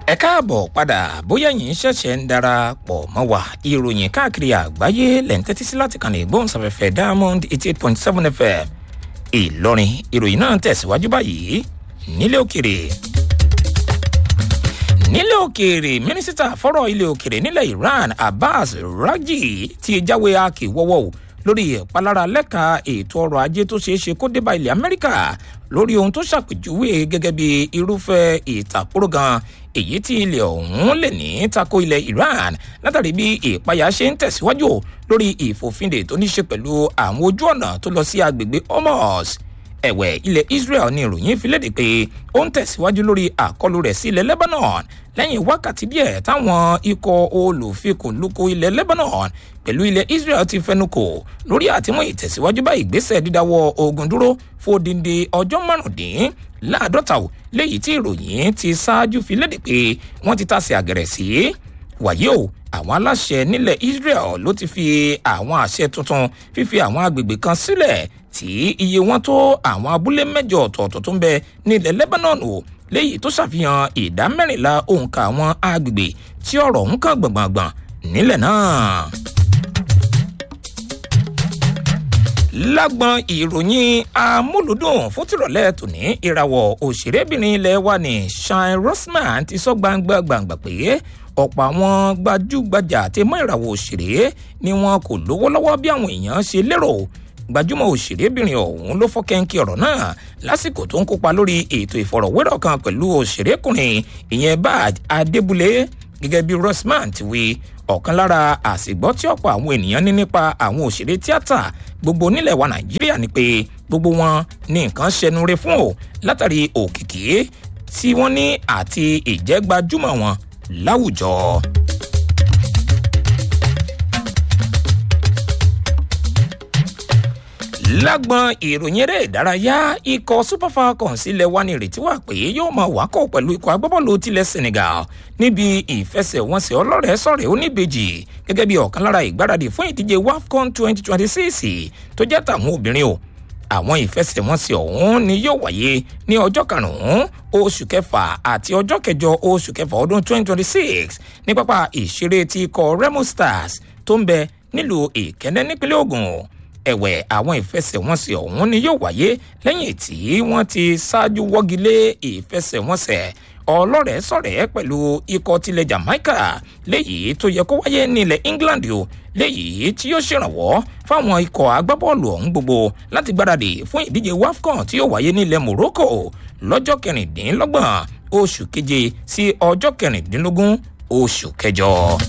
ẹ káàbọ̀ padà bóyá yìí ṣẹ̀ṣẹ̀ ń darapọ̀ mọ́ wa ìròyìn káàkiri àgbáyé lẹ̀ ń tẹ́tí sí láti kàn ní ìgbóhùnsáfẹ́fẹ́ diamond eighty eight point seven fm ìlọrin ìròyìn náà tẹ̀síwájú báyìí nílé òkèrè nílé òkèèrè mínísítà fọ́rọ̀ ilé òkèèrè nílẹ̀ iran abbas raji ti jáwé akíwọ́wọ́ o lórí ìpalára lẹ́ka ètò ọrọ̀ ajé tó ṣeé ṣe kó débà ilẹ̀ amẹ́ríkà lórí ohun tó ṣàpèjúwe gẹ́gẹ́ bí irúfẹ́ ìtàkùrọ̀ gan èyí tí ilẹ̀ ọ̀hún lè ní tako ilẹ̀ iran látàrí bí ìpayà ṣe ń tẹ̀síwájú lórí ìfòfindè tó ní ṣe pẹ̀lú àwọn ojú ọ̀nà tó lọ sí agbègbè hormuz ẹ̀wẹ̀ ilẹ̀ israel ní ìròyìn fi léde pé ó ń tẹ̀síwájú lórí àkọlù rẹ̀ sí ilẹ̀ lebanon lẹ́yìn wákàtí díẹ̀ táwọn ikọ̀ olùfikùnlukù ilẹ̀ lebanon pẹ̀lú ilẹ̀ israel ti fẹnukò lórí àtìmú ìtẹ̀síwájú bá ìgbésẹ̀ dídáwọ́ ogun dúró fòdìndé ọjọ́ márùndín láàdọ́ta ò léyìí tí ìròyìn ti ṣáájú fi léde pé wọ́n ti tàsé àgẹ̀rẹ̀ sí wàyí o àwọn aláṣẹ nílẹ̀ israel ló ti fi àwọn àṣẹ tuntun fífi àwọn agbègbè kan sílẹ̀ tí iye wọn tó àwọn abúlé mẹ́jọ ọ̀tọ̀ọ̀tọ̀ tó ń bẹ nílẹ̀ lebanon o léyìí tó ṣàfihàn ìdá mẹ́rìnlá òǹkà àwọn agbègbè tí ọ̀rọ̀ ń kàn gbọ̀ngbọ̀ngbọ̀n nílẹ̀ náà. lágbọn ìròyìn amúlùdùn fún tìrọ̀lẹ́ tòní ìràwọ̀ òṣèrébìnrin ilẹ̀ wa ní shine rosman ti sọ gbangba gbangba pé ọ̀pọ̀ àwọn gbajúgbajà àti mọ́ ìràwọ̀ òṣèré ni wọn kò lówó lọ́wọ́ bí àwọn èèyàn ṣe lérò gbajúmọ̀ òṣèrébìnrin ọ̀hún ló fọ́kẹ́ńkì ọ̀rọ̀ náà lásìkò tó ń kópa lórí ètò ìfọ̀rọ̀wérọ̀ kan pẹ̀lú òṣèrékùnrin ìyẹn baj adébúlé gẹ́gẹ́ bí rosman ti wí ọ̀kan lára àsìgbọ́ tí ọ̀pọ̀ àwọn ènìyàn ní nípa àwọn òṣèré tíátà gbogbo nílẹ̀ wa nàìjíríà ni pé gbogbo wọn ní nǹkan ṣẹnure fún o látàrí òkìkí tí wọ́n ní àti ìjẹ́gbajúmọ̀ wọn láwùjọ. lágbọn ìròyìn eré ìdárayá ikọ̀ super falcons ilẹ̀ wa ní ìrètí wà pé yóò máa wákọ̀ pẹ̀lú ikọ̀ agbábọ́ọ̀lù tilẹ̀ senegal níbi ìfẹsẹ̀wọnsẹ̀ ọlọ́rẹ̀ẹ́ sọ̀rẹ̀ oníbejì gẹ́gẹ́ bí ọ̀kan lára ìgbáradì fún ìdíje wafcon twenty twenty six tó jẹ́ tàwọn obìnrin o àwọn ìfẹsẹ̀wọnsẹ̀ ọ̀hún ni yóò wáyé ní ọjọ́ karùn-ún oṣù kẹfà àti ọjọ́ kẹjọ oṣù kẹfà ọdún twenty twenty six ní pápá ìṣeré ti ikọ̀ remo stars tó ń bẹ nílùú ìkẹ́ndẹ́ nípínlẹ̀ ogun ẹ̀wẹ̀ àwọn ìfẹsẹ̀wọnsẹ̀ ọ̀hún ni yóò wáyé lẹ́yìn tí wọ́n ti ṣáájú wọ́gilé ìfẹsẹ̀wọnsẹ̀ ọlọ́rẹ̀ẹ́ sọ̀rẹ́ pẹ̀lú ikọ̀ tilẹ̀ jamaica léyìí tó yẹ kó wáyé nílẹ̀ england o léyìí tí yóò ṣèrànwọ́ fáwọn ikọ̀ agbábọ́ọ̀lù ọ̀hún gbogbo láti gbáradì fún ìdíje wafcon tí yóò wáyé nílẹ̀ morocco lọ́jọ́ kẹrìndínlọ́gbọ̀n oṣù keje sí ọjọ́ kẹrìndínlógún oṣù kẹjọ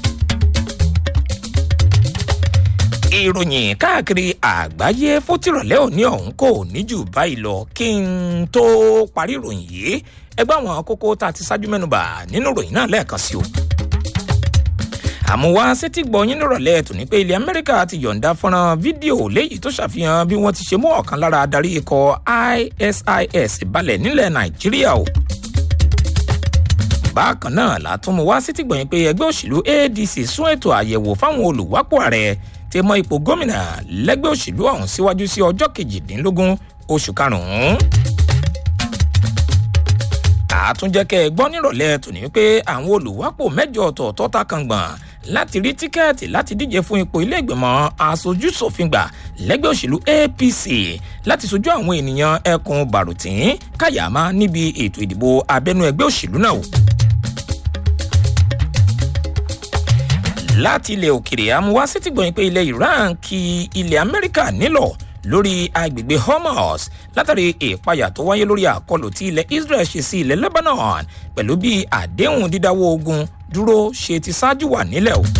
ìròyìn káàkiri àgbáyé fótìrọ̀lẹ́ òní ọ̀hún kò ní jù báyìí lọ kí n tó parí ìròyìn yìí ẹgbẹ́ àwọn kókó tá a ti ṣáájú mẹ́nuba nínú ìròyìn náà lẹ́ẹ̀kan sí o. àmúwá sétí gbọ̀nyìn nírọ̀lẹ́ tòní pé ilẹ̀ amẹ́ríkà ti yọ̀ǹda fọ́nrán fídíò léyìí tó ṣàfihàn bí wọ́n ti ṣe mú ọ̀kan lára adarí ikọ̀ isis balẹ̀ nílẹ̀ nàìjíríà o bákan náà látún mú wá sétí gbọ̀nyìn pé ẹgbẹ́ òṣèlú adc sún ètò àyẹ̀wò fáwọn olùwápò ààrẹ ti mọ ipò gómìnà lẹ́gbẹ́ òṣèlú ọ̀hún síwájú sí ọjọ́ kejìdínlógún oṣù karùn-ún. àtúnjẹ́kẹ́ gbọ́ nírọ̀lẹ́ tòní pé àwọn olùwápò mẹ́jọ ọ̀tọ̀ọ̀tọ̀ ta kan gbọ̀n láti rí tíkẹ́ẹ̀tì láti díje fún ipò ilé ìgbìmọ̀ aṣojú-ṣòfin gbà lẹ́gbẹ́ òṣèlú apc láti sojú àwọn ènìyàn ẹkùn bàrùtín káyàmá níbi ètò ìdìbò abẹ́nú ẹgbẹ́ òṣèlú náà. láti ilẹ̀ òkèrè amúwá sétí gbọ̀nyìn pé ilẹ̀ iran kí ilẹ̀ amẹ́ríkà nílọ̀ lórí agbègbè hormuz látàrí ìpayà tó wáyé lórí àkọlù tí ilẹ̀ israel ṣe sí ilẹ̀ lebanon pẹ̀lú bí àdéhùn dídáwọ́ ogun dúró ṣe ti ṣáájú wà nílẹ̀ o.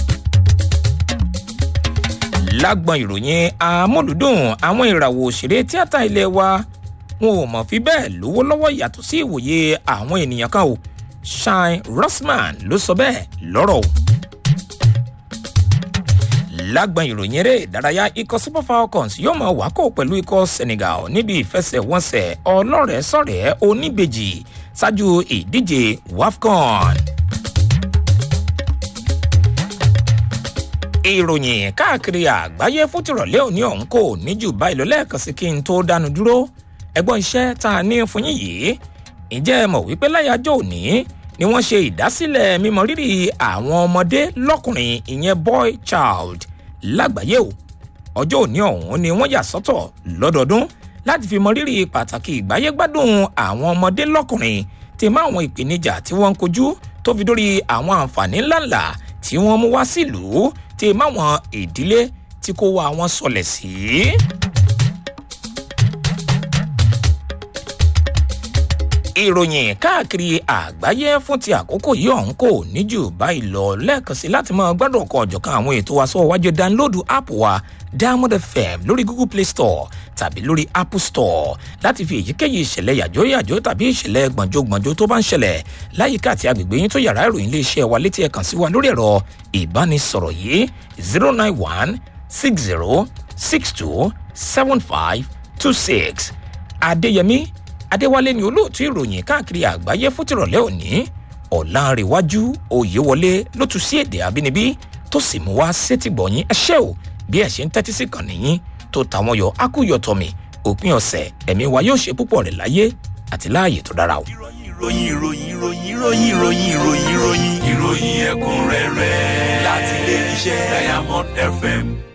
lágbọn ìròyìn amúlùdùn àwọn ìràwọ̀ òṣèré tíátà ilé wa wọn ò mọ̀ fi bẹ́ẹ̀ lówó lọ́wọ́ yàtọ̀ sí ìwòye àwọn ènìyàn kan o shine rosman ló sọ bẹ́ẹ̀ lọ́rọ̀ o lágbọn ìròyìn eré ìdárayá ikọ̀ super falcons yóò máa wákò pẹ̀lú ikọ̀ senegal níbi ìfẹsẹ̀wọnsẹ̀ ọlọ́rẹ̀ẹ́sọ̀rẹ́ oníbejì ṣáájú ìdíje wafcon. ìròyìn káàkiri àgbáyé fún tìrọ̀lẹ́ òní ọ̀hún kò ní jù báyìí lọ lẹ́ẹ̀kan sí kí n tó dánu dúró ẹgbọ́n iṣẹ́ tá a ní fún yín yìí ǹjẹ́ ẹ mọ̀ wípé láyájọ́ òní ni wọ́n ṣe ìdásílẹ̀ mímọ rírì àwọn ọmọdé lọ́kùnrin ìyẹn boy child lágbàáyé o ọjọ́ òní ọ̀hún ni wọ́n yà sọ́tọ̀ lọ́dọọdún láti fi mọ rírì pàtàkì ìgbáyégbádùn àwọn ọmọdé lọ́kùnrin tí má àwọn ìpèníjà tí wọ́n ń kojú tó fi dórí àwọn àǹfààní ńláńlá tí wọ́n mú wá sílùú tí má àwọn ìdílé tí kò wá wọn sọlẹ̀ sí. ìròyìn káàkiri àgbáyé fún ti àkókò yìí ọ̀hún kò ní jù báyìí lọ lẹ́ẹ̀kan sí láti máa gbádùn ọkọ̀ ọ̀jọ̀kan àwọn ètò wa sọ́wọ́ wájú dáńlódù app wa diamond fm lórí google play store tàbí lórí apple store láti fi èyíkéyìí ìṣẹ̀lẹ̀ yàjóyàjó tàbí ìṣẹ̀lẹ̀ gbọ̀njógbọ̀njó tó bá ń ṣẹlẹ̀ láyìíká àti agbègbè yín tó yàrá ìròyìn iléeṣẹ́ wa létí ẹ̀ kàn sí wa lórí ẹ̀rọ ìbánisọ̀rọ̀ yìí zero nine one six zero six two seven five two six adéyẹmí adéwálé ni olóòtú ìròyìn káàkiri àgbáyé fún tìrọ̀lẹ́ òní ọ̀làǹrẹ̀wájú òyewọlé ló tún sí èdè àbínibí tó sì mú wá sétìgbọ̀yìn ẹṣẹ́ ò bí ẹ̀ ṣe ń tẹ́tí sí kàn nìyín tó tàwọn yọ akúyọ̀tọ̀mì òpin ọ̀sẹ̀ ẹ̀mí wa yóò ṣe púpọ̀ rẹ̀ láyé àti láàyè tó dára o. ìròyìn ìròyìn ìròyìn ìròyìn ìròyìn ìròyìn ìròyìn ìròyìn ẹ̀kúnrẹ́rẹ́ láti ilé iṣẹ́ diamond fm